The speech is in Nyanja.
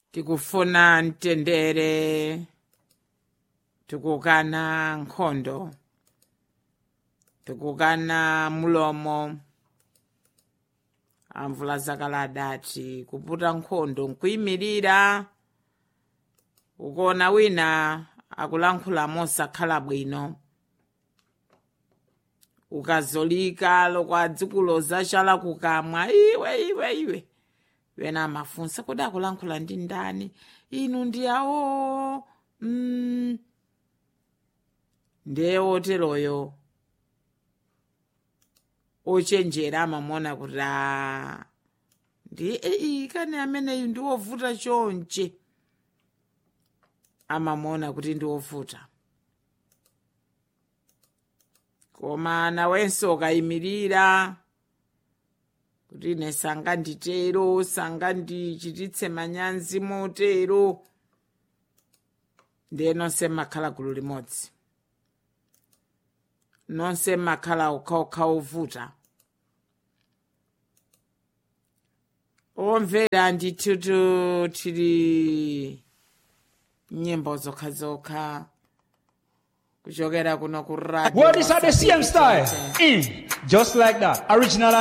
tikufuna mtendere tikukana nkhondo tikukana mulomo amvula zakale adati kuputa nkhondo nkuyimirira ukuona wina akulankhula mosakhala bwino ukazolika lokwadzikuloza chala kukamwa iwe iwe iwe wena amafunsa kodi akulankhula ndi ndani inu ndi awo mm. ndiye woteroyo ochenjera amamona kuti a ndi eyi kani ameneyu ndi wovuta chonche amamona kuti ndi wovuta koma nawenso ukayimirira kuti ine sanganditero sangandichititse manyazi motero ndiye nonse mmakhala gulu limodzi nonse mmakhala okhaokha ovuta omvera ndithutu tili nyimbo zokhazokha kuchokera kuno ku radio What is at the same style? Mm, just like that. Original